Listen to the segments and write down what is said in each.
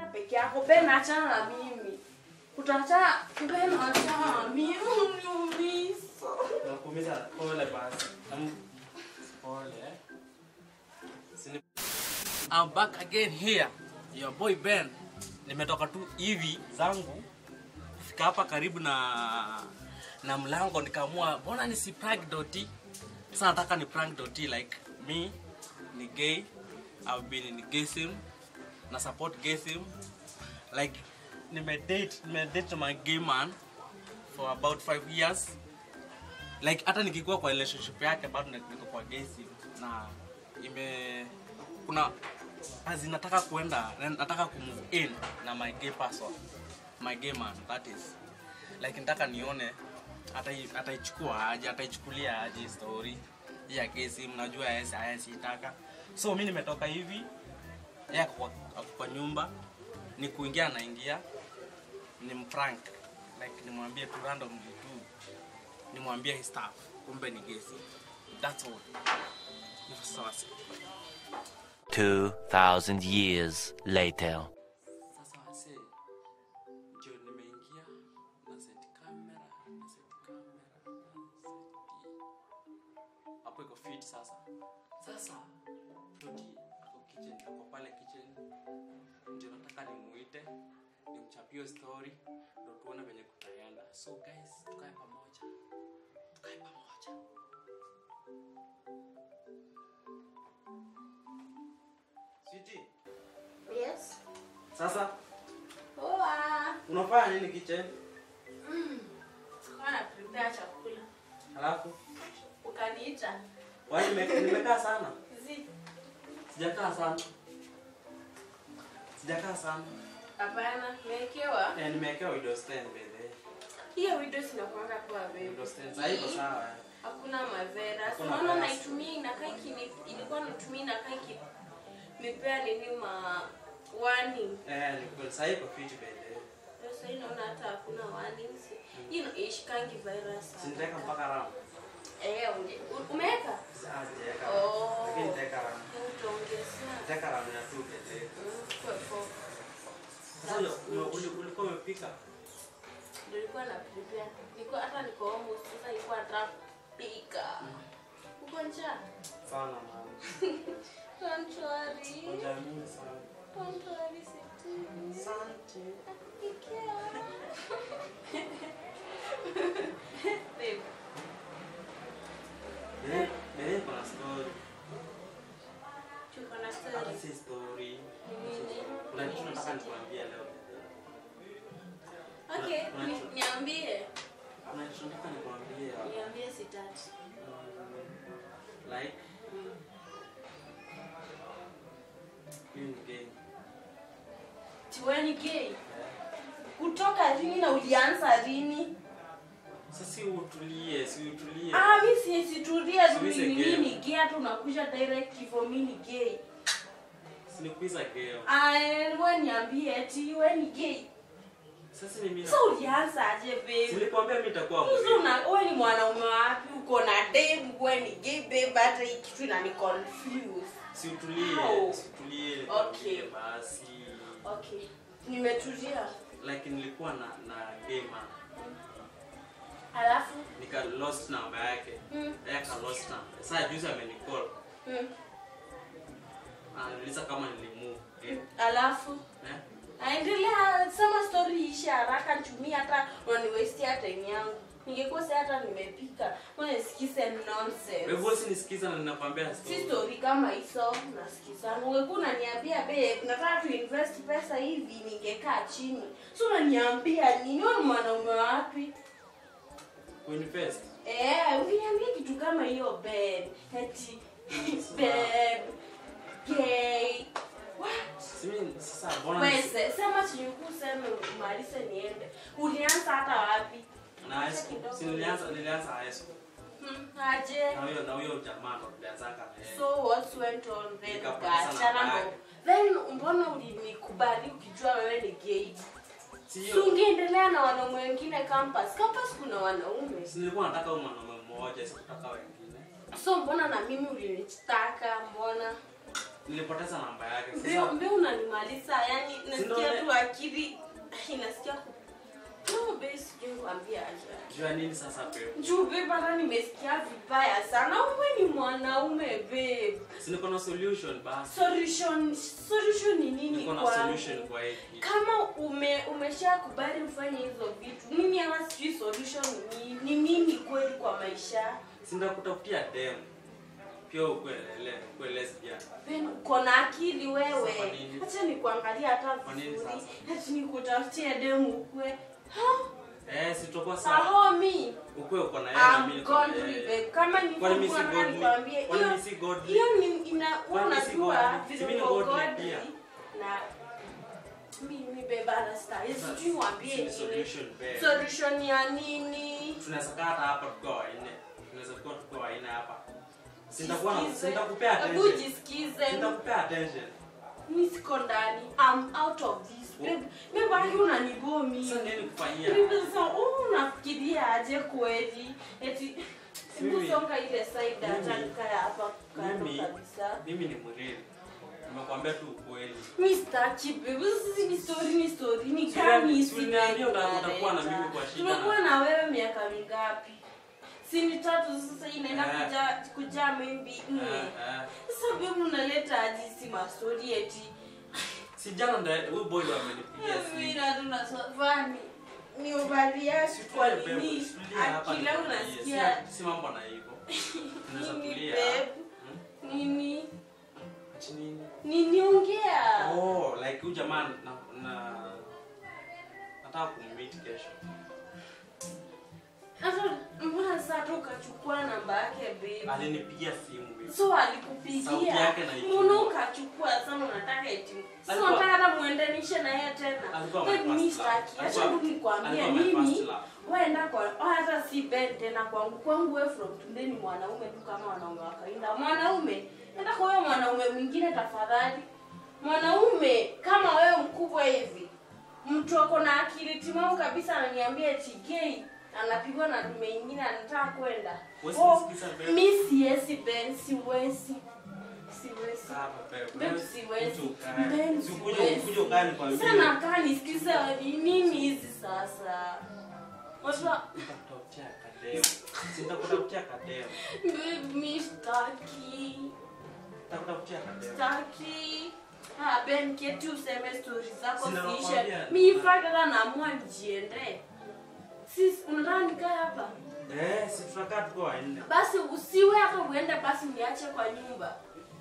peke yako Ben achana na mimi utaachana Ben achana na mimi uniumiza Nakuumiza pole basi. Nam- Pole. eh. Sini- I'm back again here. Your boy Ben. Nimetoka tu hivi zangu kufika hapa karibu na na mlango nikaamua mbona nisi prank Doti. Sasa nataka ni prank Doti like me ni gay. I've been in gayism na support gayism like nimedate nimedate my gay man for about 5 years like hata nikikuwa kwa relationship yake bado niko kwa gesi na ime kuna as in nataka kuenda nataka kumove in na my gay person my gay man that is like nataka nione atai- ataichukua aje ataichukulia aje story hii ya gesi mnajua yesi ayasitaka so mi nimetoka hivi yeye ako kwa, ako kwa nyumba ni kuingia naingia ni mprank like nimwambie tu randomly tu nimwambie his stuff kumbe ni gesi that's all hivyo sasa wasi 2,000 years later. sasa wase ndio nimeingia na set camera na set camera na set hapo iko fit sasa sasa Dodi ako kitchen ako pale kitchen ndio nataka nimuite nimchapie story ndio tuone venye kutaenda so guys tukae pamoja tukae pamoja Sweetie, Yes sasa Poa unafanya nini kitchen Sikuwa na prepare chakula halafu ukaniita Wai nime- nimekaa sana. Zi Sijakaa sana. Sijakaa sana. hapana mekewa Eh, nimewekewa window stand by the way. hiyo video sinakuanga poa Window baby stand. Sasa iko sawa. eh. hakuna madhara Hakuna unaona madhara. naitumia inakaa ikini ilikuwa natumia inakaa iki nipea nini ma warning Eh, ni kweli sasa iko fit by the way. sasa hii naona hata hakuna warnings hii ina- ishikangi virus Si nitaweka mpaka RAM. eh unge- u- umeweka Sasa sijaweka. Oh. Lakini nitaweka RAM. utaongeza Nitaweka RAM ya 2 by the way. Mm, kwa- kwa- Sasa ule- ule- ule- ulikuwa umepika? ndio nilikuwa na prepare nilikuwa hata niko almost sasa nilikuwa nataka kupika uko njaa Sana mama. don't worry Ngoja mimi sana. don't worry sweetie Asante. Babe, Bele, bele kuna story. tuko na Hata story. si story. Nini? Kuna kitu nataka nikuambie leo. Okay, Kuna- ni- niambie. Kuna kitu nataka nikuambie. Niambie sitaki. Like mimi ni gay. Tiwe ni gay. Kutoka lini na ulianza lini? Sasa si utulie, si utulie. Ah, mi siwezi tulia tu Siwezi mimi gay. ni gay hata unakuja direct hivyo mimi ni gay. Si nikuiza gay. Ah, wewe niambie eti wewe ni gay. Sasa ni mimi. Sasa ulianza aje Si babe? nilikwambia mimi nitakuwa Sasa mgay. una wewe ni mwanaume wapi? Uko na dem wewe ni gay babe hata hii kitu inani confuse. Si utulie, How? si utulie. Okay. nikwambie Basi. Okay. Nimetulia. Like nilikuwa na na gay man. Alafu Nika lost namba yake. Mm. Yeye aka lost namba. Sasa juzi amenicall. mm, Ananiuliza kama nilimove. Eh? alafu Eh? aendelea sema story ishe haraka nitumie hata unaniwestia time yangu ningekuwa si hata nimepika unasikize nonsense Wewe si nisikiza na ninakwambia si story. story kama hizo nasikizanga ungekuwa unaniambia babe nataka tuinvest pesa hivi ningekaa chini si unaniambia nini wewe ni mwanaume wapi Kuinvest. eh uniambia kitu kama hiyo babe eti babe gay what Si mimi sasa mbona Weze, sema chinyuku useme umalize niende. Ulianza hata wapi? na high school. Si nilianza nilianza high school. Hmm, aje. Na huyo na huyo jamaa ndo tulianzaka na yeye. So what went on then? Nikapoteza Ukaachana namba ndo. yake. Then mbona ulinikubali ukijua wewe ni gay? Si Si hiyo. ungeendelea na wanaume wengine campus. Campus kuna wanaume. Si nilikuwa nataka huyo mwanaume mmoja, sikutaka wengine. So mbona na mimi ulinitaka? Mbona? Nilipoteza namba yake. Mbio Sasa mbio unanimaliza. Yaani Si ndo nasikia ne- tu akili inasikia ku- no babe sijui kuambia aje jua nini sasa babe juu babe hata nimesikia vibaya sana uwe ni mwanaume babe si niko na solution basi solution solution ni nini niko na kwangu? solution kwa hiki kama ume umeshakubali ufanye hizo vitu mimi ama sijui solution ni, ni nini kweli kwa maisha sindakutafutia dem pia ukuelele ukuwe lesbian Ben, uko na akili wewe Kwa nini? hacha nikuangalia hata Kwa nini vizuri sasa? hati nikutafutie demu ukwe eh si tutakuwa sawa sahomi ukuwe uko na yeye na mimi I'm niko na godly yeye babe. kama ni Kwani mimi si nataka godly? nikwambie Kwani hiyo mimi si godly? hiyo ni ina wewe Kwani mimi si unajua godly? Si vile mimi ni uko godly godly pia. na mimi beba na style sijui niwaambie Si nini solution babe solution ya nini tunaweza kaa hata hapa tukiwa wanne tunaweza kuwa tukiwa wanne hapa sintakuwa na Jisikize. sintakupea Hebu attention jisikize sintakupea attention mi siko ndani I'm out of this babe babe haki unanibomi sasa nini kufanyia Mimi sasa oh, unafikiria aje kweli eti Mimi- kusonga ile side hata mimi- nikaya hapa kando mimi kabisa mimi ni mrili nimekwambia tu ukweli mi sitaki babe sisi ni story ni story ni Si gani wewe- hizi si uliniambia babe uta- utakuwa na unaleta? mimi kwa shida tumekuwa na- na wewe miaka mingapi si ni tatu sasa inaenda Eh. kuja kujaa maybe nne Eh, eh. sasa babe unaleta aje si mastori eti si jana ndo huyu boy ndo amenipigia simu Mira tunasafani ni uvalia kwa Situlie, babe, nini situlie hapa akila nikuambie. unasikia Si- si mambo na hivyo tunaweza nini tulia babe Hmm? nini Ati nini nini ongea oh like huyu jamaa na na nataka kummeet kesho hata mbona sasa hata ukachukua namba yake babe alinipigia simu babe. so Sauti alikupigia yake naijua. mbona ukachukua sana unataka eti sasa Alikuwa- unataka hata muendanishe na yeye tena Alikuwa Babe, my mimi first love. sitaki acha Alikuwa- tu nikwambie alikuwa my first mimi love. waenda kwa oh, hata si ben tena kwangu kwangu wewe from today ni mwanaume tu kama wanaume wa kawaida mwanaume enda kwa wewe mwanaume mwingine tafadhali mwanaume kama wewe mkubwa hivi mtu ako na akili timamu kabisa ananiambia eti gay anapigwa na dume ingine anataka kwenda Wewe oh, sikiza, babe. mi siwezi ben siwezi siwezi Sawa, babe. Babe, Wewe siwezi. kuja ukae. Babe, Si ukuje- siwezi. ukuje ukae nikwambie. sana kaa nisikize ni nini hizi sasa Wajua, Nitakutafutia kademu. Si nitakutafutia kademu. babe, mi sitaki Nitakutafutia kademu. sitaki Ah, ben keti useme stori zako Sina ziishe nakwambia. mi fadala naamua nijiende sis unataka nikae hapa Eh, si tutakaa tuko wanne. basi usiwe hata uende basi niache kwa nyumba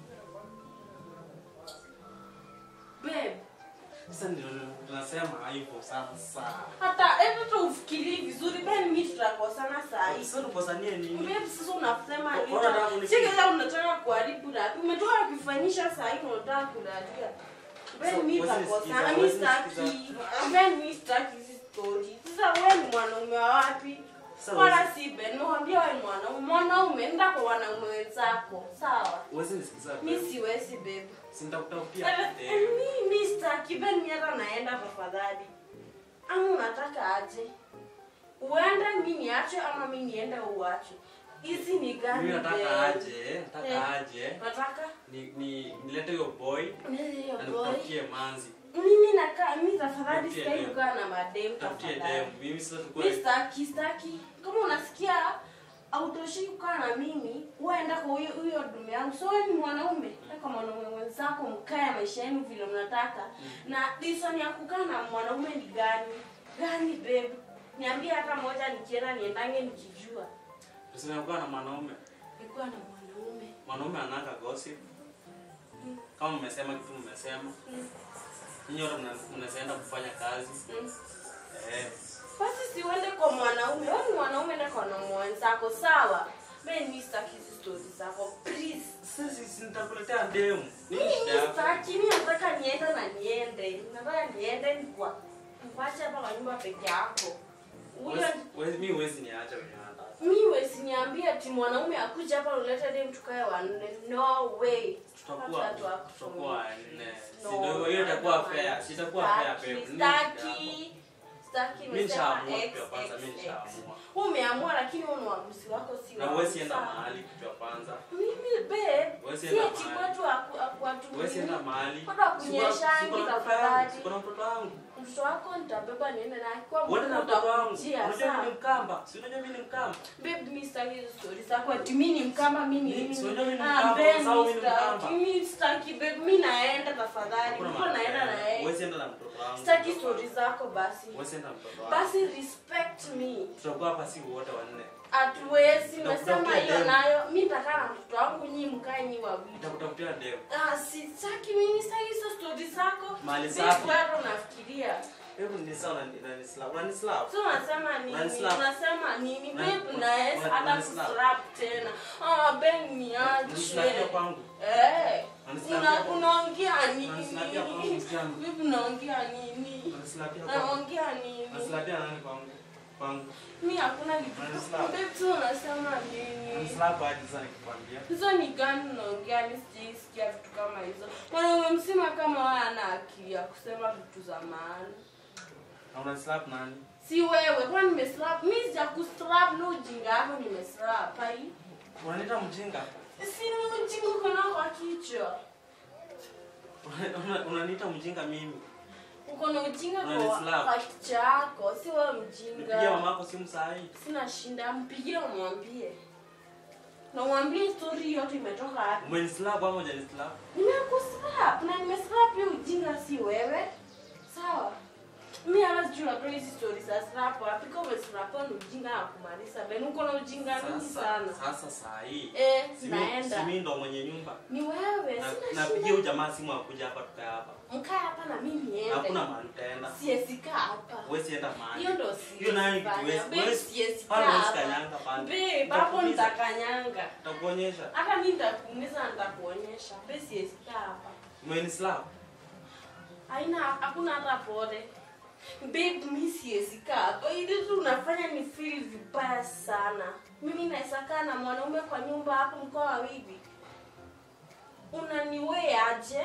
babe Sasa ndio tunasema hivyo sasa. hata hebu tu ufikirie vizuri ben mi tutakosana saa hii Sasa tukosanie nini? Babe, sasa unasema Mbona nini? unataka kunipiga? Sasa unataka kuharibu na umetoka kufanyisha saa hii unataka kulalia. Ben So, mimi wewe takosana, nisikiza, mimi wewe sitaki. nisikiza. Ben mimi sitaki hizi story. Sasa wewe ni mwanaume wa wapi? Sasa Wala wewe- si Ben, nakwambia wewe ni mwanaume. Mwanaume enda kwa wanaume wenzako. Sawa? Uwezi nisikiza. Mimi babe. siwezi babe. Si nitakutafutia Sasa kademu. mimi sitaki Ben mimi hata naenda tafadhali. Ama unataka aje? Uende mimi niache ama mimi niende uache? Hizi ni gani? Mimi nataka babe? aje, nataka Eh. aje. Nataka Ni ni nilete hiyo boy Ndiyo, na boy. nikutafutie manzi. mimi nakaa mimi tafadhali Tafutie sikai demu. kukaa na madem Tafutie tafadhali demu. Mimi sasa mimi tukue sitaki sitaki kama unasikia autoshi kukaa na mimi uenda kwa huyo huyo dume yangu so wewe ni mwanaume enda kwa mwanaume mwenzako mkae maisha yenu vile mnataka na reason ya kukaa na mwanaume ni gani gani babe niambie hata moja nikienda niendange nikijua tusimekuwa na mwanaume. nikuwa na mwanaume Mwanaume anaka gossip. Kama mmesema kitu mmesema. Mm. Nyinyi wote mna- mnaenda kufanya kazi. Mm. Eh. basi siuende kwa mwanaume wewe ni mwanaume enda kwa mwanaume wenzako sawa mimi mimi sitaki hizi stories zako please Sasa si nitakuletea demu. Nini mimi shida yako? sitaki mimi nataka niende na niende nataka niende nikwa nikwache hapa kwa nyumba peke yako huyo Huwezi- huwezi- Mimi huwezi niacha wenye nataka. mimi wesiniambia ati mwanaume akuja hapa ulete dem tukae wanne no way Tutakuwa Watu wako tutakuwa nne. Si No, ndio hiyo itakuwa I don't fair. want. Si itakuwa fair Sitaki, babe. Nini shida yako? sitaki Sitaki Mimi nimesema nishaamua X, kitu ya kwanza, X, mimi X. nishaamua. Umeamua lakini huo ni uamuzi wako si Na wangu, huwezi enda sawa? mahali kitu ya kwanza. Mimi babe, Huwezi si enda eti mahali. kwetu haku- hakuwatumii. Huwezi enda mahali. Kwani wakunyeshangi Siko na mtoto tafadhali? wangu, siko na mtoto wangu. Mtoto wako nitabeba niende naye kwa Uende na mkuu mtoto wangu. utakujia, Unajua mimi sawa? ni Mkamba. Si unajua mimi ni Mkamba. Babe, mimi sitaki hizo stories zako ati mimi ni mkamba mimi Ni- ni si unajua mimi ni Ah, Mkamba, babe, sawa, mimi mimi ni sitaki, Mkamba. mimi sitaki babe, mimi naenda tafadhali. Hakuna Mko mahali naenda utaenda. na yeye. Huwezi enda na mtoto wangu. Sitaki stories zako basi. Huwezi enda na mtoto wangu. Basi respect me. Tutakuwa hapa si wote wanne. Hatuwezi, Nitakutafutia nimesema hiyo demu. nayo. Mimi nitakaa na mtoto wangu nyi mkae nyi wawili. Nitakutafutia demu. Ah, sitaki mimi sitaki hizo stories zako. Mali Babe, safi. bado nafikiria. Hebu ni sawa na ni slap. Unani slap. So unasema nini? Unanislap. Unasema nini? Unani- Babe, naweza unani- hata unanislap. kuslap tena. Ah, Ben Unislapia niache. kwangu. Eh. Unanislapia Una- kwangu. Unaongea nini? Unanislapia kwangu msichana. Vipi unaongea nini? Unanislapia kwangu. Unaongea nini? Unanislapia nani kwangu? Kwangu. Mimi hakuna kitu. Unanislap. Babe, tu unasema nini? Unanislap aje sasa nikikwambia. Hizo ni gani unaongea? Mimi sijaisikia vitu kama hizo. Mwanaume mzima kama wewe ana akili ya kusema vitu za maana. Na unanislap nani? Si wewe, kwa nimeslap. Mimi sija kuslap no ujinga yako nimeslap. Hai. Unaniita mjinga? Si ni ujinga uko nao kwa kichwa. Una- una- Unaniita mjinga mimi. Uko na ujinga kwa Unanislap. kwa kichwa yako, si wewe Nipigie mjinga. mama yako simu saa hii. Sina shinda, mpigie umwambie. Na umwambie story yote imetoka wapi. Umenislap ama hujanislap? Nimekuslap na nimeslap hiyo ujinga si wewe. Sawa? Mimi hata sijui unatoa hizi stories za slap wapi kama umeslap ni ujinga na kumaliza. Ben uko na ujinga mingi Sasa sana. sasa saa hii. Eh, Si mimi- si naenda. mimi ndo mwenye nyumba. Ni wewe, Na- sina Napigia shida. huyu jamaa simu akuja hapa tukae hapa. Mkaa hapa na mimi niende. Hakuna mahali utaenda. Siwezi kaa hapa. Huwezi enda mahali. Hiyo ndo Hiyo nayo siwezi kitu fanya. huwezi- Babe, huwezi- siwezi pale kaa huwezi hapa. kanyanga pale. Babe, hapo Nitakuumiza. nitakanyanga. Nitakuonyesha. Hata mimi nitakuumiza na nitakuonyesha. Babe, siwezi kaa hapa. Umenislap. Haina hakuna hata pole. Babe, mimi siwezi kaa hapa. Ili tu unafanya ni feel vibaya sana. Mimi naweza kaa na mwanaume kwa nyumba hapo mkoa wawili. Unaniwe aje?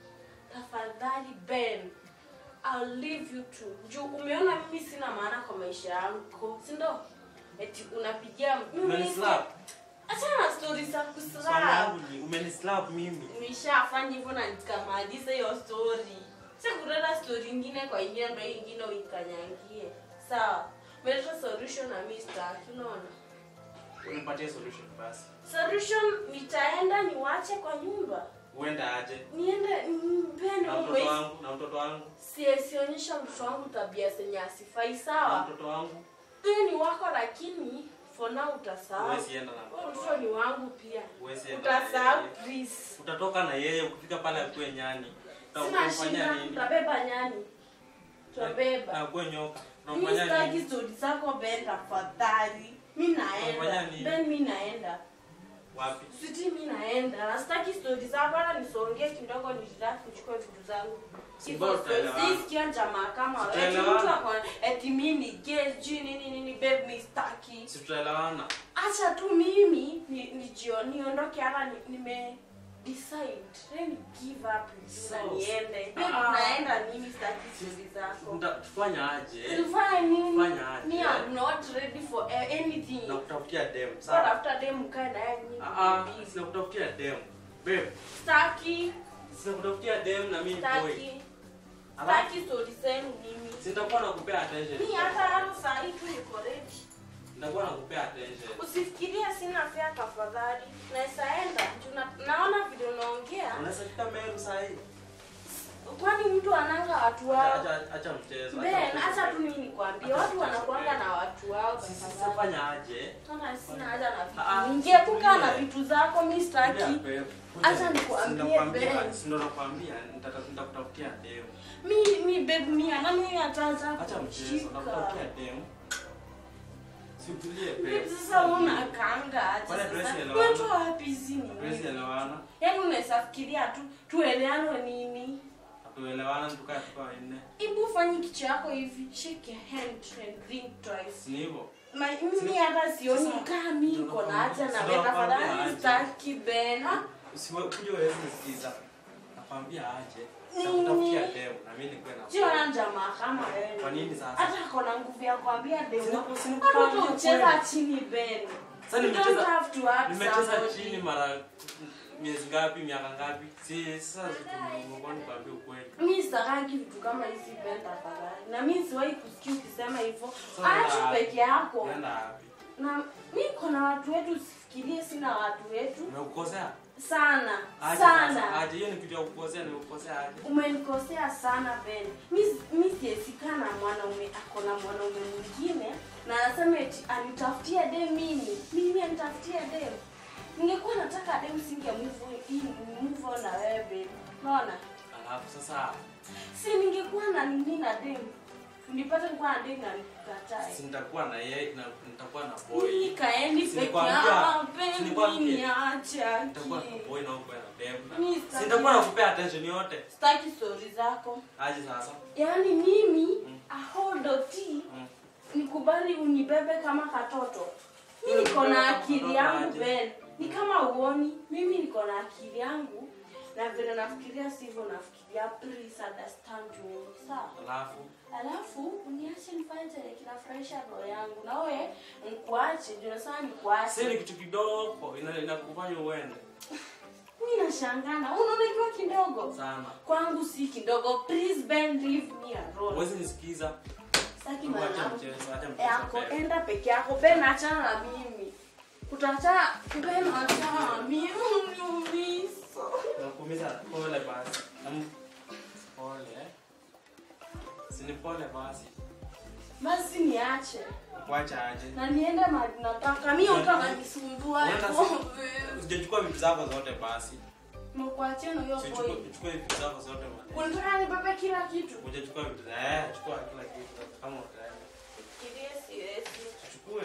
Tafadhali Ben. I'll leave you to. Juu umeona mimi sina maana kwa maisha yangu. Si ndo? Eti unapigia mimi Umenislap. Achana na stories za Swali kuslap. yangu ni umenislap mimi. Nimeshafanya hivyo na nikamaliza hiyo story. Sasa kuleta story ingine kwa ingine ndio hii ingine uikanyangie. Sawa. Umeleta solution na mimi sitaki, unaona? Unipatie solution basi. Solution nitaenda niwache kwa nyumba. Uende aje? Niende mpende Na mtoto umwe. wangu, na mtoto wangu, Siesionyesha mtoto wangu tabia zenye asifai na sawa. mtoto wangu. Huyu ni wako lakini for now utasahau. Huwezi enda na Huyo mtoto mtoto wangu. ni wangu pia. Huwezi enda. na Utasahau yeye. please. Utatoka na yeye ukifika pale akue nyani. Sina Utamfanyia shida, nini? tutabeba nyani. Tutabeba. Na akue nyoka. Mimi Unamfanyia sitaki nini? stori zako Ben, tafadhali. Mi naenda Unafanya nini? Ben, mi naenda Wapi? siti, mi naenda na sitaki stori zako, hata nisongee kidogo, nijirafu nichukue vitu zangu. Si bora tutaelewana. Sisikia jamaa kama wewe. Eti Tutaelewana. mtu ako eti mimi ni gay, sijui nini nini, babe, mi sitaki. Si tutaelewana. Acha tu mimi ni nijio niondoke, hata ni- nime decide then give up So, na niende. Babe, ah. naenda mimi, sitaki stori zako. Tuta- Tufanya aje? Tufanye nini? Fanya aje? Me, I'm not ready for a- anything. Na kutafutia dem, So sawa? after them mkae naye nyinyi Ah ah, mbili. sina kutafutia dem. Babe, Sitaki, sina kutafutia dem na mimi ni boy. sitaki. Alafu Sitaki story zenu mimi. sitakuwa nakupea attention. Mi hata hata saa hii tu niko ready. Nitakuwa nakupea attention. Usifikirie sina fea tafadhali. Naweza enda. Juu na- Naona vile unaongea. Unaweza fika Meru saa hii? Kwani mtu ananga watu Acha wao? acha acha mchezo. Ben, mchezo. acha tu mimi nikwambie. Acha Watu mchezo, wanakuanga Ben. na watu wao Sisi tafadhali. sifanya aje? Sasa sina haja na Ah, ah, vitu. Ningepuka na tulie. vitu zako mi sitaki. Kuja, babe. Acha Kuja. nikuambie, Sinakwambia- Ben. si ndo nakwambia nitata- nitakutafutia dem. Mi mi babe mi ana mi ataanza Acha mchezo, kushika. nakutafutia dem. Si utulie Babe, babe. sasa una kanga aje Kwani sasa? dress elewana? Wewe tu wapi hizi Hatuwezi nini? elewana. Yaani unaweza fikiria tu tueleane nini? Hatuelewana tukae tukae wanne. Ibu fanye kichwa yako hivi, shake your hand and think twice. Si ni hivyo? Ma, mimi hata sioni Sasa, kama mimi ndio niko na haja na nakwambia, wewe nakwambia tafadhali aje. sitaki Ben. Usiwe kuja wewe nisikiza. Nakwambia aje. Nakutafutia nini demu na mimi nikuwe na. sio na jamaa kama wewe Kwa nini sasa? hata kona nguvu ya kuambia demu Sina- sina Watoto kukwambia hucheza kweli. chini Ben. Sasa You don't nimecheza- have to ask Nimecheza somebody. chini mara miezi ngapi, miaka ngapi? Si sasa tumekuwa nikwambia ukweli. mi sitakangi vitu kama hizi Ben tafadhali na mi siwahi kusikia ukisema hivyo Sasa achu unaenda- peke yako Unaenda wapi? na mi kona watu wetu usifikirie sina watu wetu Nimekukosea? sana Aje sasa, sana Aje hiyo ni kitu ya kukosea, nimekukosea aje? umenikosea sana Ben. Mi mi siesika na mwanaume ako na mwanaume mwingine na anasema eti anitafutie dem mimi. Mimi anitafutie dem. Ningekuwa nataka dem singe move in move on na wewe Ben. Unaona? Alafu sasa Si ningekuwa na nini na dem. Nipate nikuwa na dem na nikukatae. si nitakuwa na yeye na nitakuwa na boy. Mimi kaendi Si peke nikwambia- yangu si Ben. nikwambia. Mimi acha. Nitakuwa na boy na uko na dem. Mimi Si sitaki- nitakuwa nakupea attention yote. Sitaki story zako. Aje sasa? Yaani mimi Mm. ahodoti Mm. nikubali unibebe kama katoto mi Wewe niko unibebe na kama akili katoto yangu aje? Ben. ni kama uoni mimi niko na akili yangu na vile nafikiria sivyo nafikiria please understand me sawa Alafu alafu uniache nifanye chenye kinafurahisha roho yangu na wewe nikuache juu nasema si ni nikuache kitu kidogo ina- inakufanya uende mi nashangana unaona ikiwa kidogo sana. kwangu si kidogo please Ben leave me alone Huwezi nisikiza. Sitaki Acha mwanangu. mchezo, acha mchezo. yako Ben. enda peke yako Ben achana na mimi utachana Ben achana na mimi uniumiza Nakuumiza pole basi. Nam- Pole. eh. Si ni pole basi. basi niache Kuacha aje. na niende mahali nataka mi utakanisumbua Unaenda si- Sijachukua vitu zako zote basi. mekuachia na hiyo Sichukue boy chukue vitu zako zote mali. unataka nibebe kila kitu Hujachukua vitu za eh, chukua kila kitu kama utaenda. Fikirie siwezi. Chukue.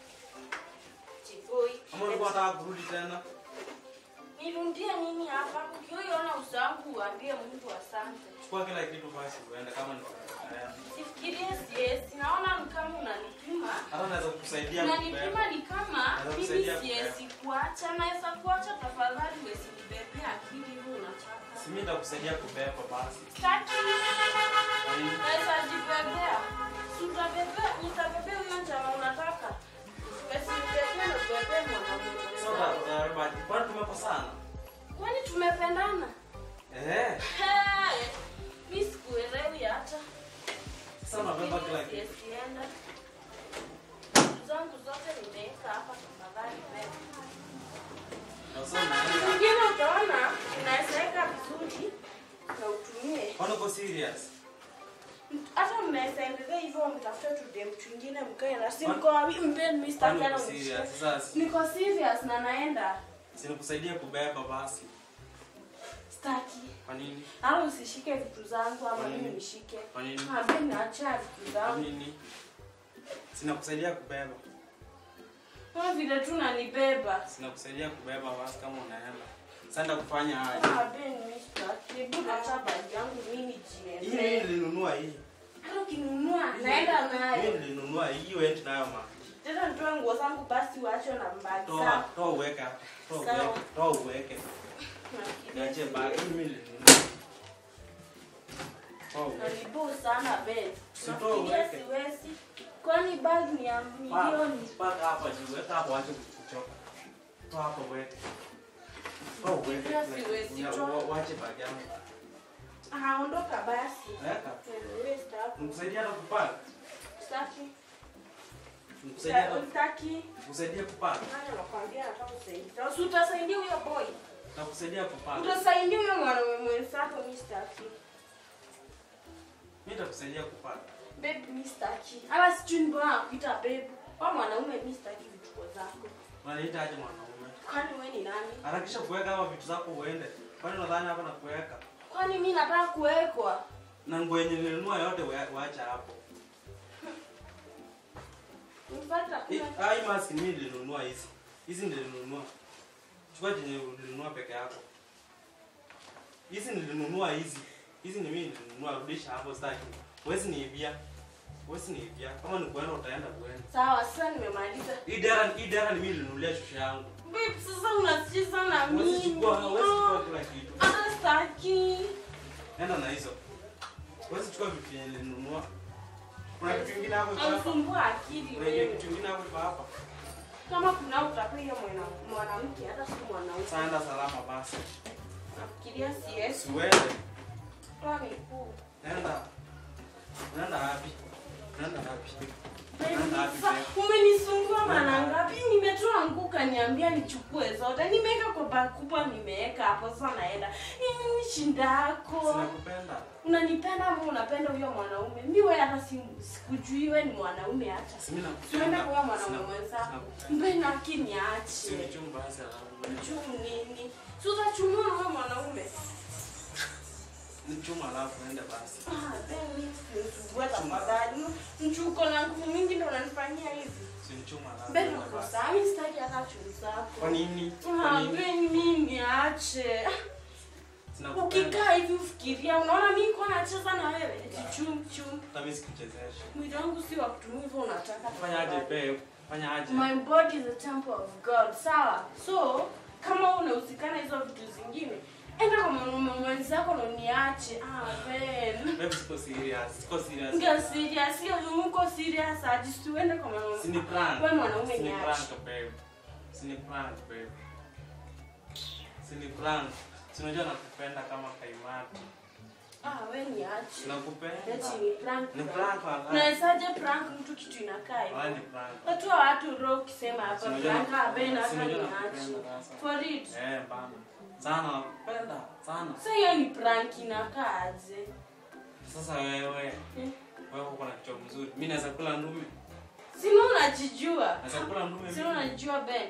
Chikoi. Kama ulikuwa unataka kurudi tena. nirundie nini hapa ukiona usangu uambie mungu asante Chukua kila kitu basi uende kama ni utaenda. sifikirie siesi naona ni kama unanipima Hata naweza kukusaidia kubeba. unanipima ni kama Naweza mimi kusaidia siwezi kuacha naweza kuacha tafadhali wesinibebea akili hivi unataka Si mimi nitakusaidia kubeba basi. Sitaki. Kwa nini? naweza jibebea Si utabebea utabebea huyo njama unataka wesinibebea na kubebea mwanaume Sasa mwenzako. utabeba. Kwani tumekosana? kwani tumependana Eh. Hey, mi sikuelewi hata Sasa unabeba kila kitu. Sienda. Vitu zangu zote nimeweka hapa tafadhali beba. Na sasa unaenda. Mwingine utaona unawezaweka vizuri na utumie. Kwani uko serious? Hata mnaweza endelea hivyo mtafute tu dem twingine mkae na si Kwani- mko wapi mpeni mimi sitaki Kwani hata uko mnishike. serious? Sasa Niko serious na naenda. si nikusaidie kubeba basi. Sitaki. Kwa nini? Au usishike vitu zangu ama Kwa nini? mimi nishike. Kwa nini? Ambie niacha vitu Kwa zangu. nini? Sinakusaidia kubeba. Kama vile tu nanibeba. Sinakusaidia kubeba basi kama unaenda. Sasa nitakufanya aje? Ah, Ben, mimi sitaki. Hebu acha bagi yangu mimi Hii mimi jiende. nilinunua hii. Hata ukinunua naenda Mimi nayo. nilinunua hii uende nayo ma. Tena nitoe nguo zangu basi uache na mbagi Toa, zangu. toa uweke hapa. Toa Sawa. uweke. Toa uweke. Nafikiria Niache siwezi. bagi mimi nilinunua. Toa uweke. Nanibo sana Ben. Sitoe Nafikiria uweke. siwezi. Kwani bagi ni ya milioni. Paka hapa juu, weka hapo acha kuchoka. Toa hapo uweke. Toa uweke. Sasa siwezi Una- toa. wa- Wache bagi yangu. Ah, ondoka basi. Weka. Wewe sitaki. Nikusaidia hata kupaka. Sitaki. Nikusaidia hata Sitaki. nikusaidia kupaka. Nani anakuambia nataka kusaidia? Si utasaidia huyo boy. Nakusaidia kupaka. Utasaidia huyo mwanaume mwenzako mimi sitaki. Mimi nitakusaidia kupaka. Babe mimi sitaki. Hata sijui ni mbona nakuita babe. Kwa mwanaume mimi sitaki vituko zako. Unaniita aje mwanaume? Kwani wewe ni nani? Harakisha kuweka hapa vitu zako uende. Kwani unadhani hapa na kuweka? Kwani mimi nataka kuwekwa? Na nguo yenye nilinunua yote wa- waacha hapo. Nipata Hii kuna ah, hii mask mimi nilinunua hizi. Hizi nilinunua. Chukua yenye ulinunua peke yako. Hizi nilinunua hizi. Hizi ni mimi nilinunua, rudisha hapo sitaki. Huwezi niibia. Huwezi niibia. Kama ni kuenda utaenda kuenda. sawa. Sasa nimemaliza. Hii dera hii dera ni mimi nilinunulia shusha yangu. Babe, sasa unacheza na Huwezi mimi. chukua, huwezi chukua kila kitu. Ah, sitaki. Nenda na hizo. Wewe chukua vitu yenye nilinunua. Kuna kitu kingine hapo iko hapa. Amsumbua akili Kuna wewe. kitu kingine hapo iko hapa. Kama kuna utapewa mwana mwanamke hata si mwanaume. Sasa enda salama basi. Nafikiria CS Siwende. toa mikuu. Nenda. Nenda wapi? Nenda wapi? Baby, Nenda wapi? sa- babe? Umenisumbua mara ngapi? Nimetoa nguo kaniambia nichukue zote. Nimeweka kwa bag kubwa nimeweka hapo sasa naenda. Nini shinda yako? Sinakupenda. Unanipenda ama unapenda huyo mwanaume? Mimi wewe hata si sikujui wewe ni mwanaume hata. Si mimi nakupenda. Tuende kwa huyo mwanaume Sina- mwenzako. sinakupenda. Mbona akiniache? Sinichumba basi alafu. Mchum nini? Si utachumua huyo mwanaume? Nichuma alafu ende basi. Ah, baby, nisubue tafadhali. Mchuko na nguvu mingi ndo unanifanyia hivi. Sinichuma alafu. Mbele ende uko basi. sawa, mimi sitaki hata chumvi Kwa zako. nini? Kwa Ah, nini? baby, mimi niache. Sinakupenda. Ukikaa hivi ufikiria, unaona mimi niko nacheza na wewe. Eti chum chum. Hata mimi sikuchezesha. Mwili wangu si wa kutumia hivyo unataka. Fanya aje babe? Fanya aje? My body is a temple of God. Sawa. So, kama unahusikana hizo vitu zingine, enda kwa mwanaume mwenzako na uniache. Ah, Ben. Babe siko serious. Siko serious. Nga serious, hiyo mko serious aje tuende kwa mwanaume. Sini prank. Wewe mwanaume Sini niache. prank babe. Sini prank babe. Sini prank. Si unajua nakupenda kama kaimati. Ah, wewe niache. Nakupenda. Eti ni prank. Ni prank wala. Unawezaje prank mtu kitu inakaa Wala hivi? ni prank. Watu wa watu roho ukisema hapa Sinajua prank ah, Ben hata sinajua niache. nakupenda sasa. For it. Eh, bana. Sana nakupenda. Sana. Sasa hiyo ni prank inakaa aje? Sasa wewe, Eh. wewe uko na kichwa mzuri. Mimi naweza kula ndume. Sina unajijua. Naweza kula ndume. Sina unajijua Ben.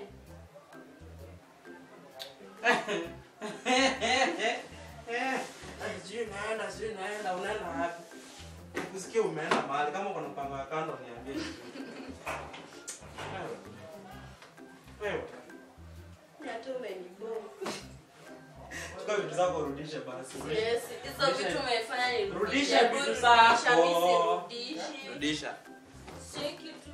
Sijui naenda, sijui naenda, unaenda wapi? Kusikia umeenda mahali kama kuna mpango ya kando niambie. Wewe. Wewe. Hata umenibo. Chukua vitu zako urudishe basi. Yes, hizo vitu umefanya ni Rudisha vitu zako. Rudisha. Rudisha. Si kitu